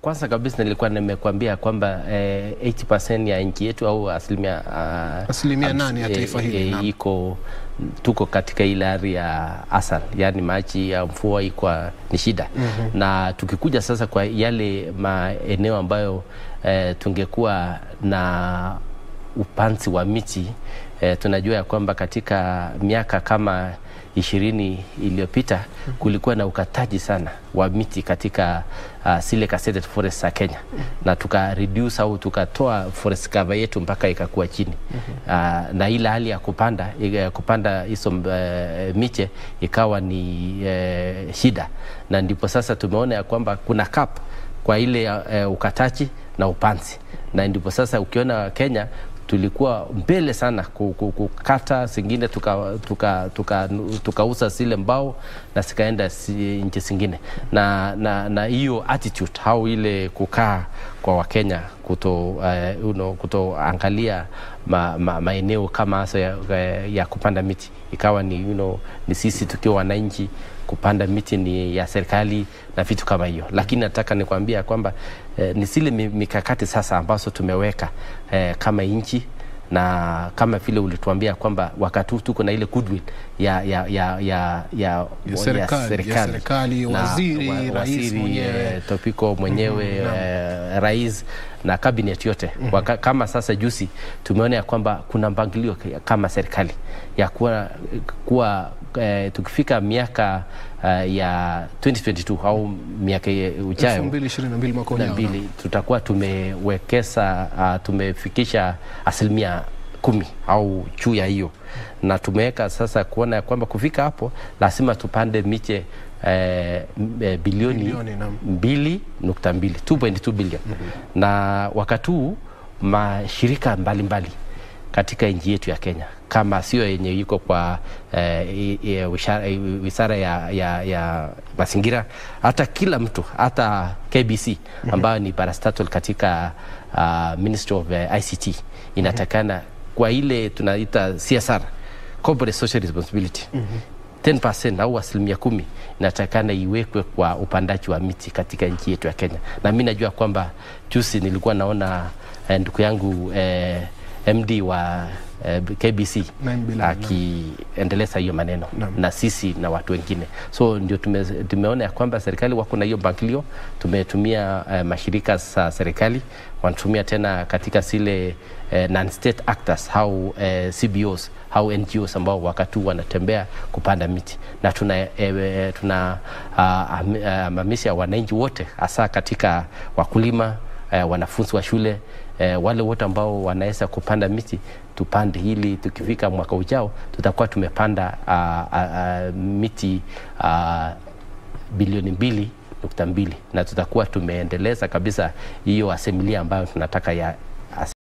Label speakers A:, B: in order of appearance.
A: kwanza kabisa nilikuwa nimekuambia kwamba eh, 80% ya nchi yetu au asilimia uh,
B: Asilimia nane ya taifa hili, naam.
A: iko tuko katika ile hali ya asal, yani maji ya mvua iko ni shida mm-hmm. na tukikuja sasa kwa yale maeneo ambayo eh, tungekuwa na upanzi wa miti eh, tunajua ya kwamba katika miaka kama ishirini iliyopita kulikuwa na ukataji sana wa miti katika uh, zile gazetted forest za Kenya na tuka reduce au tukatoa forest cover yetu mpaka ikakuwa chini uh, na ile hali ya kupanda ya kupanda hizo uh, miche ikawa ni uh, shida, na ndipo sasa tumeona ya kwamba kuna cap kwa ile uh, ukataji na upanzi, na ndipo sasa ukiona Kenya tulikuwa mbele sana ku- ku- kukata zingine tukauza tuka, tuka, tuka zile mbao na zikaenda si, nchi zingine na na na hiyo attitude au ile kukaa kwa Wakenya kuto, uh, you know, kutoangalia ma, ma, maeneo kama hasa ya, ya kupanda miti ikawa ni, you know, ni sisi tukiwa wananchi kupanda miti ni ya serikali na vitu kama hiyo, lakini nataka nikwambia kwamba eh, ni zile mi- mikakati sasa ambazo tumeweka eh, kama nchi na kama vile ulituambia kwamba wakati huu tuko na ile goodwill ya ya ya ya ya,
B: Ya serikali, ya serikali,
A: Na
B: waziri, rais
A: waziri,
B: mwenyewe.
A: eh, Topiko mwenyewe eh, rais na cabinet yote Waka, kama sasa juzi tumeona ya kwamba kuna mpangilio k- kama serikali ya kuwa, kuwa eh, tukifika miaka eh, ya 2022 au miaka ye- ujayo
B: 2022 mwaka
A: na
B: ujao. naam.
A: mbili tutakuwa tumewekeza uh, tumefikisha asilimia kumi au juu ya hiyo, na tumeweka sasa kuona ya kwamba kufika hapo lazima tupande miche eh, m- eh, bilioni
B: Bilioni, naam.
A: mbili nukta mbili 2.2 bilioni na wakati huu mashirika mbalimbali katika nchi yetu ya Kenya kama sio yenye iko kwa eh, i- i- wishara- i- wizara ya, ya, ya mazingira, hata kila mtu, hata KBC ambayo ni parastatal katika uh, Ministry of eh, ICT inatakana kwa ile tunaita CSR, corporate social responsibility 10% au asilimia kumi inatakana iwekwe kwa upandaji wa miti katika nchi yetu ya Kenya, na mi najua kwamba juzi nilikuwa naona eh, ndugu yangu eh, MD wa eh, KBC
B: Naim Bilal,
A: akiendeleza hiyo maneno
B: Naam.
A: na sisi na watu wengine, so ndio tume, tumeona ya kwamba serikali wako na hiyo mpangilio. Tumetumia eh, mashirika za serikali wanatumia tena katika zile eh, non-state actors au eh, CBOs au NGOs ambao wakati huu wanatembea kupanda miti na tuna, eh, tuna ah, am- ah, hamamisha wananchi wote hasa katika wakulima eh, wanafunzi wa shule eh, wale wote ambao wanaweza kupanda miti tupande, ili tukifika mwaka ujao tutakuwa tumepanda ah, ah, ah, miti ah, bilioni mbili nukta mbili na tutakuwa tumeendeleza kabisa hiyo asimilia ambayo tunataka ya